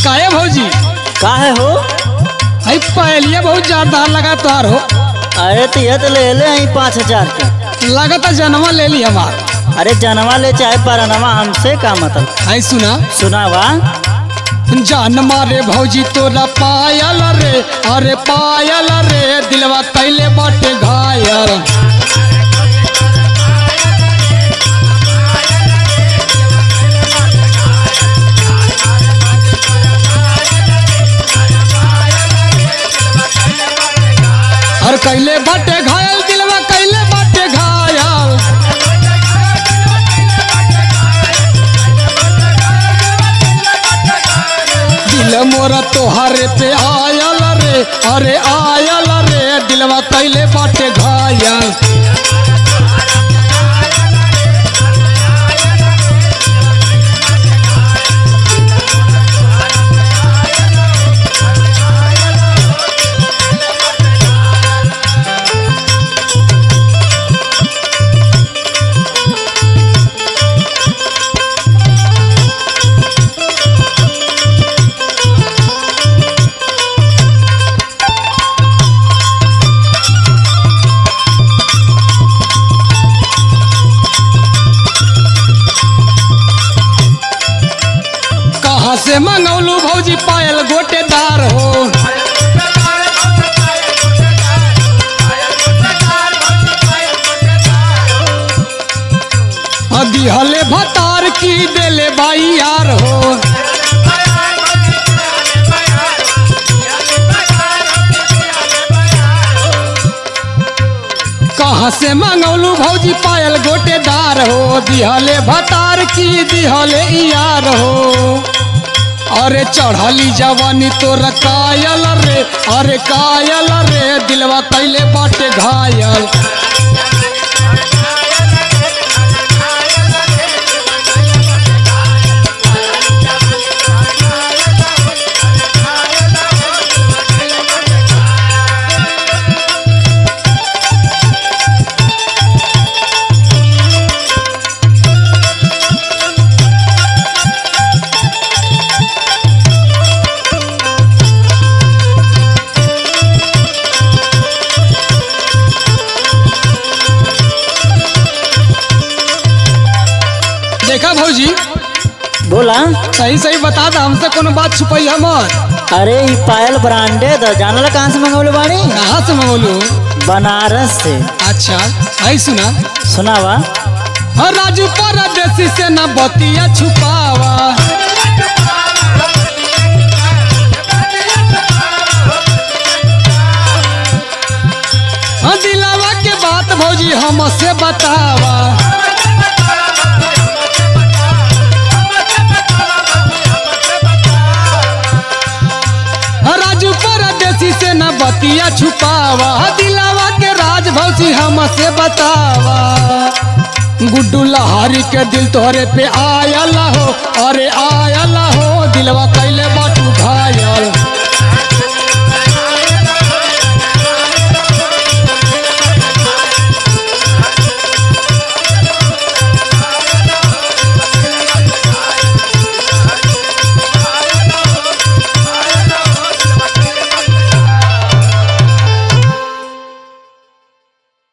काहे भौजी काहे हो आई पहलिए बहुत जानदार लगा तोहार हो अरे तो ये तो ले ले आई पाँच हजार के लगता जनवा ले ली हमार अरे जनवा ले चाहे परनवा हमसे का मतलब आई सुना सुनावा जान मारे भौजी तोरा पायल रे अरे पायल रे दिलवा कैले बाटे घायल और कैले बाटे घायल दिलवा कैले बाटे घायल दिल मोरा तोहरे पे आयल रे अरे आयल रे दिलवा कैले बाटे घायल कहाँ से मंगौलू भौजी पायल गोटेदार हो दिहले भतार की देले बाई यार हो कहाँ से मंगौलू भौजी पायल गोटेदार हो दिहले भतार की दिहले यार हो अरे चढ़ली जवानी तोर कायल रे अरे कायल रे दिलवा कैले बाटे घायल देखा भौजी बोला सही सही बता दा हमसे कोनो बात छुपई हमर अरे ई पायल ब्रांडेड है जानला कहाँ से मंगौले बाड़ी कहाँ से मंगौलू बनारस से अच्छा आई सुना सुनावा हाँ, राजू परदेसी से न बतिया छुपावा हाँ, दिलावा के बात भौजी हमसे बतावा हाँ, राजू परदेसी से न बतिया छुपावा हाँ, दिलावा के राज भौजी हमसे बतावा गुड्डू लहारी के दिल तोहरे पे आयल हो अरे आयल हो दिलवा कैले बाटू घायल